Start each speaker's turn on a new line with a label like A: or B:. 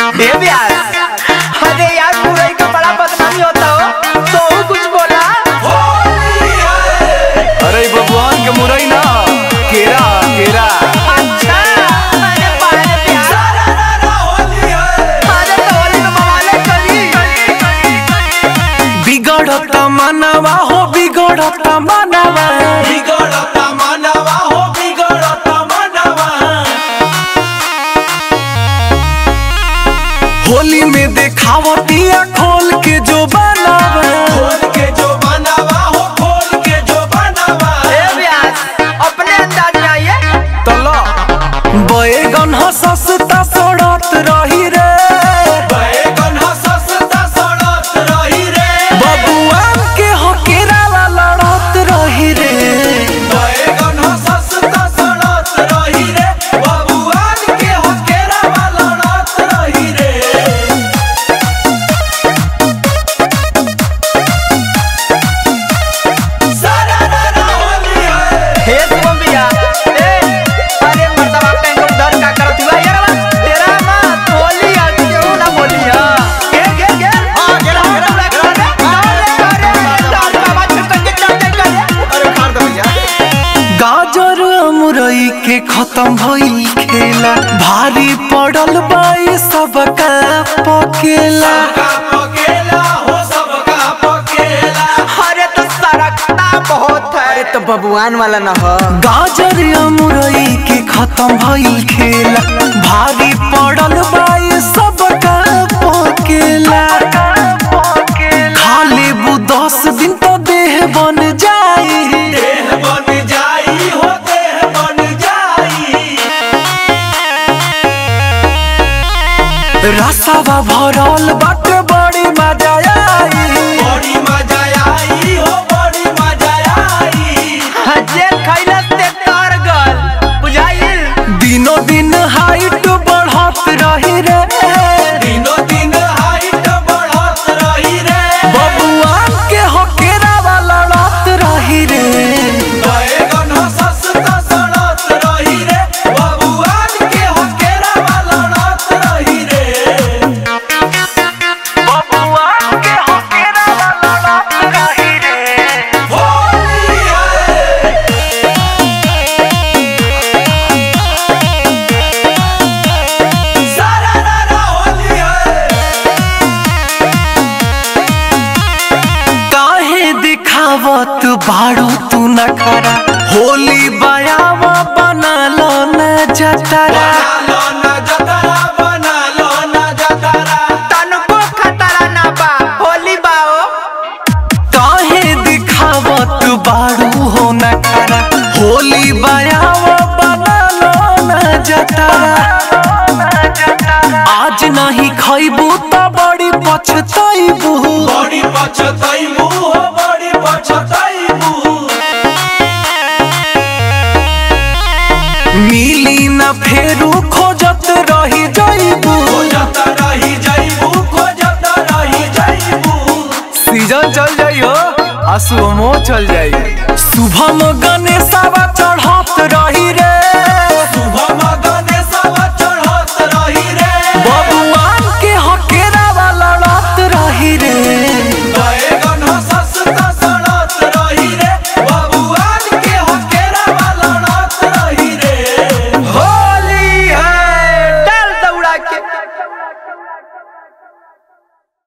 A: ए ब्यास अरे यार मुरई का बड़ा बदनामी होता हो तो वो कुछ बोला
B: अरे भगवान के मुरई ना केरा केरा
A: अच्छा अरे पाले प्यास अरे तो होली में बवाले करी
B: बिगड़ता मनवा हो बिगड़ता मनवा होली में देखावतिया खोल के जो बनावा
A: ए ब्यास अपने अंदाज में आइए
B: तला बैगन ह सस्ता सड़त रही रे बबुआन के हो केरावा लड़त रही रे
A: हे शिवम भैया ए अरे मर्दवा कहीं को डर का करत हुआ यार बा तेरा मां होली आ क्यों ना बोली हां गे गे गे हां गेला गेला अरे डाल बाबा छुटक के चल दे कर अरे मार दो भैया
B: गाजर मुरई के खत्म भइल खेला भारी पड़ल बाई सबका पकेला
A: अरे तो सरकता बहुत है अरे तो बबुआन वाला ना हो
B: गाजर मुरई के खत्म भइल खेला भारी पड़ल बाई सबका पकेला खा लेबू दस दिन तो देह बन जाई रसावा भरल बाटे बड़ी मजा आई
A: जेल खैला से तर गल बुझाइल
B: दिनो दिन हाइट बढ़त रही रे बबुआन के होकेरा वाला लड़त रही रे बबुआन के होकेरा वाला लड़त रही रे काहे दिखावत बाड़ू तू न करा होली बयावा बना लो न जतरा
A: तनको खतरा ना बा होली बाओ
B: काहे दिखावत बाड़ू हो न करा होली बयावा बना लो न जतरा आज नहीं खैबू त बड़ी पछतैबू
C: बड़ी पछतैबू हो बड़ी पछतैबू
B: मिली न फेरू खोजत रही जैबू
C: खोजत रही जैबू खोजत रही जैबू
B: सीजन चल जाई हो आ सुमो चल जाई शुभम गणेशवा चढ़त रही रे